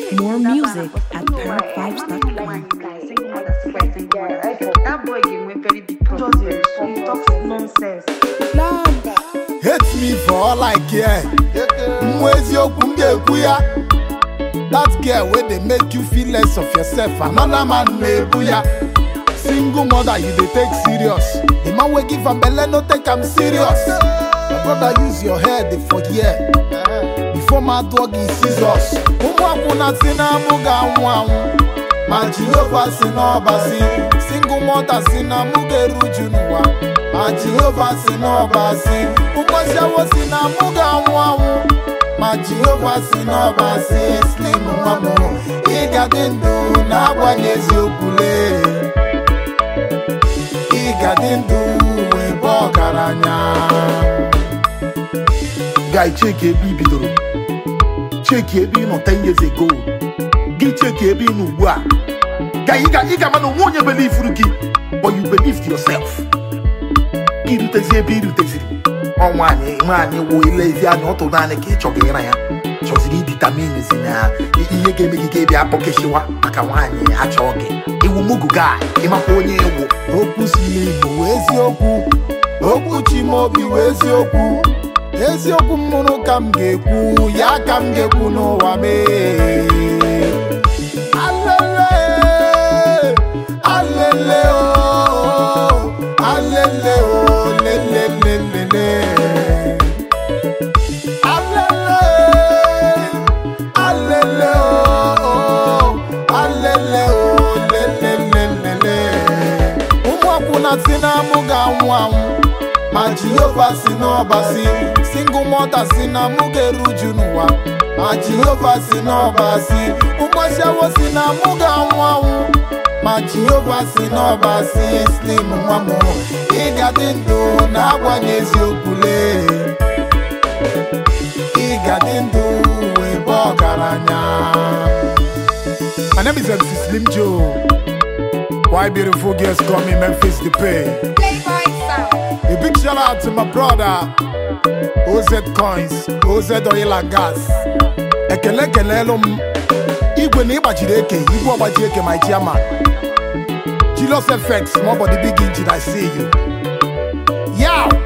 More music at parrotvibes.com. That boy game went very big problem. He talks nonsense. hate me for all I care. Nwa eziokwu m ga-ekwu ya. That girl wey dey make you feel less of yourself, another man na-ebu ya. Single mother you dey take serious. The man wey give am belle no take am serious. My brother use your head dey for here. Before ma dụọ gị scissors. Ụmụ akwụna si na mụ ga-anwụ anwụ. Ma Jehova si n'ọbasi. Single mother si na mụ ga-eruju n'ụwa. Ma Jehova si n'ọbasi. Ụmụasiawo si na mụ ga-anwụ anwụ. Ma Jehova si n'ọbasi. Slim nwa m, ị ga-adị ndụ n'agbanyeghị eziokwu lee. ị ga-adị ndụ wee bụ ọgaranya guy check ebe i bidoro check ebe ị nọ 10 years ago gị check ebe ị nọ ugbu a guy ị ga ị ga-ama na onwe onye belifuru gị but you believed yourself gị rutezi ebe ị ruteziri ọ nwaanyị nwaanyị wụ ilezi anya ọ tụrụ naanị ka ị chọga ịra ya chọziri iditaminzi na ihe ga-eme gị ga ebia akpọkeshiwa maka nwaanyị achọ gị iwu mugu guy ịmakwa onye ewu okwu si n'igbo wee eziokwu okwu chimobi wee eziokwu eziokwu m mụrụ ka m ga-ekwu ya ka m ga-ekwu n'ụwa mee alele alele o alele o lelelelele alele alele o alele o lelelelele ụmụ akwụna si na mụ ga-anwụ anwụ ma jehova si n'ọbasi single mother si na mụ ga-eruju n'ụwa ma jehova si n'ọbasi ụmụasiawo si na mụ ga-anwụ anwụ ma jehova si n'ọbasi slim nwa m ị ga-adị ndụ na-agbanye eziokwu lee ị ga-adị ndụ wee bụ ọgaranya My name is MC Slim Joe. Why beautiful girls call me Memphis the Pay. A big shout out to my brother OZ Coins, OZ Oil and Gas. Ekele kelelu m igwe na ịgbajiri eke igwe ọgbaji eke my chairman. Julius FX, small body big engine, I see you. Yow!